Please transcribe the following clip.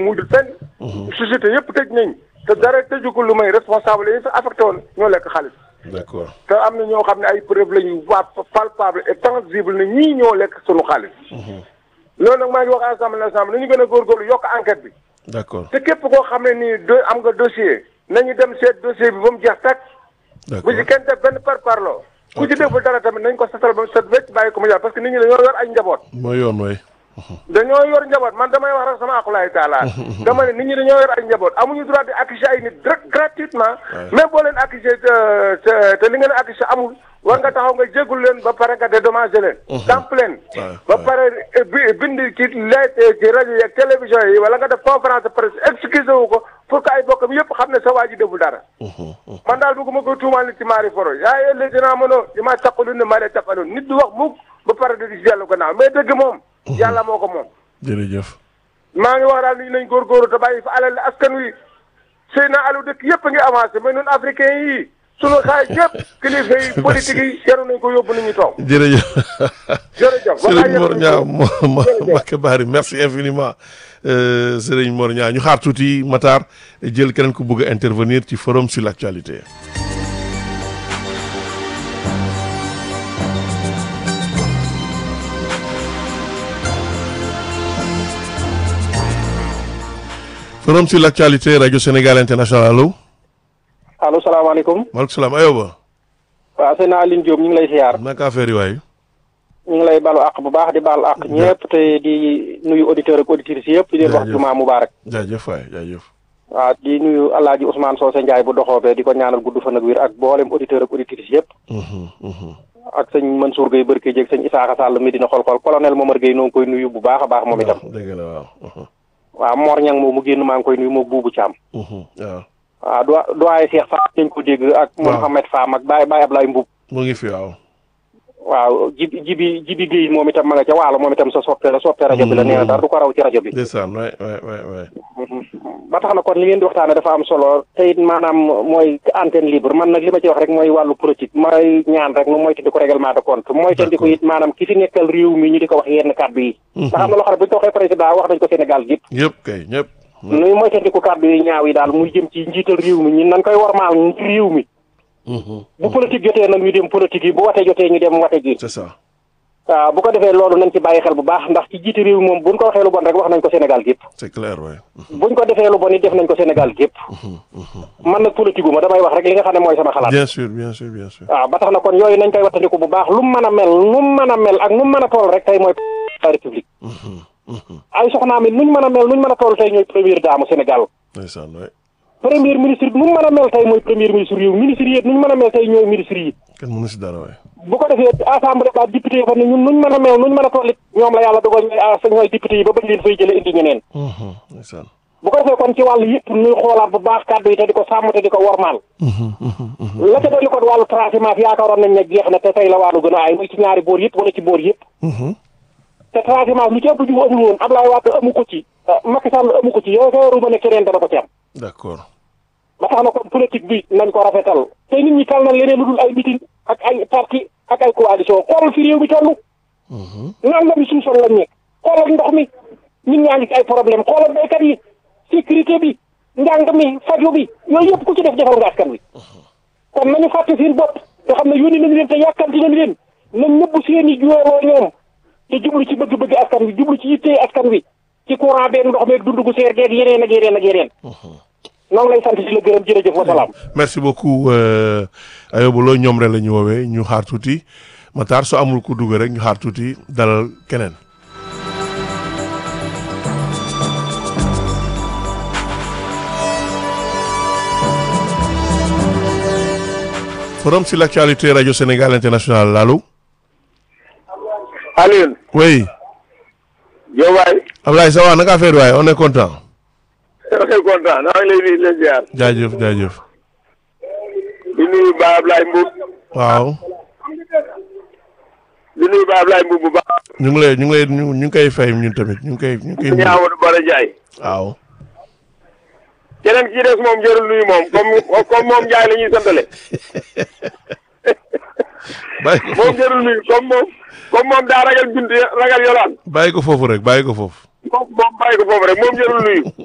mujjul fenn. société yëpp tëj nañ te dara tëju ko lu may responsable yi fa affecté woon ñoo lekk xaalis. d'accord te am na ñoo xam ne ay preuve la ñu waa palpable et tangible ne ñii ñoo lekk sunu xaalis. loolu nag maa ngi wax assemblée nationale nañu gën a góorgóorlu yokk enquête bi. d'accord te képp koo xam ne nii do am nga dossier nañu dem seet dossier bi ba mu jeex tàkk. bu d'accord ci kenn def benn par parloo. ku ci deful dara tamit nañ ko setal ba mu set wecc bàyyi ko mu jàll parce que nit ñi dañoo yor ay njaboot. mooy yoon way dañoo yor njaboot man damay wax rek sama akulaay taala dama ne nit ñi dañoo yor ay njaboot amuñu droit di accuser ay nit direct gratuitement même boo leen accuser te te te li ngeen accuser amul war nga taxaw nga jéggul leen ba pare nga dédommager leen damp leen Ouais, ba ouais. pare bi bind ci lettre ci rajo yi ak télévision yi wala nga def conférence de presse excusé wu ko pour que ay bokkam yëpp xam ne sa waa ji deful dara man daal bëgguma ko tuumaal nit ci maari foro yaa ëllëg dinaa mënoo di ma taqalu ne maa lay taqaloon nit du wax mukk ba pare di di dellu gannaaw mais dëgg moom yàlla moo ko moom jërëjëf maa ngi wax daal ni nañ góorgóorlu te bàyyi fa alal askan wi sëy na alu dëkk yëpp a ngi avancé mais ñun africain yi sunu xaay yëpp kilifa yi politique yi yaru nañ ko yóbbu nañu toog jërëjëf jërëjëf Serigne Mor Niang mo mo Mbacké Bari merci infiniment euh, Serigne Mor Niang ñu xaar tuuti Matar jël keneen ku bëgg a intervenir ci forum sur l'actualité forum sur l'actualité radio Sénégal international allo allo salaamaaleykum maaleykum salaam ayoba waaw sëñ Aline Diop ñu ngi lay siyaar naka affaire yi waay ñu ngi lay balu àq bu baax di baal àq ñëpp te di nuyu auditeurs ak auditrices yëpp di leen wax Jaajëf. jumaa mubaarak jaajëf waay jaajëf waaw di nuyu Alaaji Ousmane Socé Ndiaye bu doxoobee di ko ñaanal gudd fan ak wér ak boolem auditeurs ak auditrices yëpp Mhm, mhm. ak sëñ Mansour Gueye Barke Dieg sëñ Isaaxa Sall Medina xol-xol colonel Momar Gueye noo ngi koy nuyu bu baax a baax moom itam dëgg la waaw mhm, waaw Mor Ñang moom mu génn maa ngi koy nuyu moom buubu Caam mhm, waaw waaw do doyen Cheikh Fall dañ ko dégg ak Mouhamed Fam ak Baye Baye Ablaye Mbuub mu ngi fi waaw waaw jibi jibi jibi Gueye moom itam ma nga ca waalo moom itam sa soppe la soppe rajo bi la nee na dara du ko raw ci rajo bi ndeysaan waay waay waay waay ba tax na kon li ngeen di waxtaane dafa am solo te it maanaam mooy antenne libre man nag li ma ci wax rek mooy wàllu politique mooy ñaan rek nu moytandi ko règlement de compte moytandi ko it maanaam ki fi nekkal réew mi ñu di ko wax yenn kàddu yi ndax am na loo xam ne bu ñu ko waxee président wax nañ ko Sénégal gépp ñëpp kay ñëpp nuy moytandi ko kàddu yi ñaaw yi daal muy jëm ci njiital réew mi ñun nañ koy warmaal ngir réew mi Mhm, bu politique jotee nag ñu dem politique yi bu wate jotee ñu dem wate ji c'est ça waaw bu ko defee loolu nañ ci bàyyi xel bu baax ndax ci jiite réew mi moom buñ ko waxee lu bon rek wax nañ ko Sénégal gépp c'est clair waay buñ ko defee lu bon it def nañ ko Sénégal gépp man nag politique gu ma damay wax rek li nga xam ne mooy sama xalaat bien sûr bien sûr bien sûr waaw ba tax na kon yooyu nañ koy wattandiku bu baax lu mu mën a mel nu mu mën a mel ak nu mu mën a toll rek tey mooy la république ay soxnaam it nuñ mën a mel nuñ mën a toll tey ñooy première dame Sénégal ndeysaan waay premier ministre nu mu mën a mel tey mooy premier ministre yi ministre yi it nuñ mën a mel tey ñooy ministre yi kenn mënu si dara waay bu ko defee assemblée ba député yi fa ne ñun nuñ mën a mel nuñ mën a toll it ñoom la yàlla dogal ñooy ah ñooy député yi ba bañ leen fay jële indi ñeneen Mhm, ndeysaan bu ko defee kon ci wàllu yëpp ñuy xoolaat bu baax kàddu yi te di ko sàmm te di ko wormaal Mhm, mhm, mhm, la ca dolli kon wàllu transhumance yaakaaroon nañ ne jeex na te tey la wàllu gën a aay muy ci ñaari boor yëpp wala ci boor yëpp mhm. te transhumance lu ci ëpp ju amul woon Ablaye Wade amu ko ci Macky Sall amu ko ci yaakaaruma ne keneen dana ko ci am d'accord ba tax na kon politique bi nañ ko rafetal te nit ñi tal na leneen lu dul ay meeting ak ay parti ak ay coalition xoolal fi réew mi toll Mhm, naan la mi suusoon lañ nekk xoolal ndox mi nit ñaa ngi ci ay problème xoolal béykat yi sécurité bi njàng mi faju bi yooyu yëpp ku ci def defal nga askan wi kon nañu fàtte seen bopp te xam ne yónni nañu leen te yàkkamti nañu leen nañ nëbb seen i juweeloo ñoom te jublu ci bëgg-bëgg askan wi jublu ci yittee askan wi ci courant beeg ndox meeg dund gu seer geeg yeneen ak yeneen ak yeneen noo ngi lay sant di la gërëm jërëjëf wa salaam merci beaucoup euh, Ayoba Lo ñoom rek la ñu woowee ñu xaar tuuti Matar su amul ku dugg rek ñu xaar tuuti dalal keneen forum sur l'actualité radio Sénégal international allo Alioune oui yow waay Ablaye ça va naka affaire waay on est content très content naa ngi lay nuyu di la ziar jaajëf jaajëf di nuyu Ba Ablaye Mboub waaw di nuyu Ba Ablaye Mboub bu baax ñu ngi lay ñu ngi lay ñu ñu ngi koy fay ñun tamit ñu ngi koy ñu ngi koy nuyu. Amadou Bara Ndiaye waaw keneen ki des moom jërul nuyu moom comme comme moom Ndiaye la ñuy santale bàyyi ko moom foofu jërul nuyu comme moom comme moom daa ragal bint ragal yolaan bàyyi ko foofu rek bàyyi ko foofu moom moom bàyyi ko foofu rek moom jërul nuyu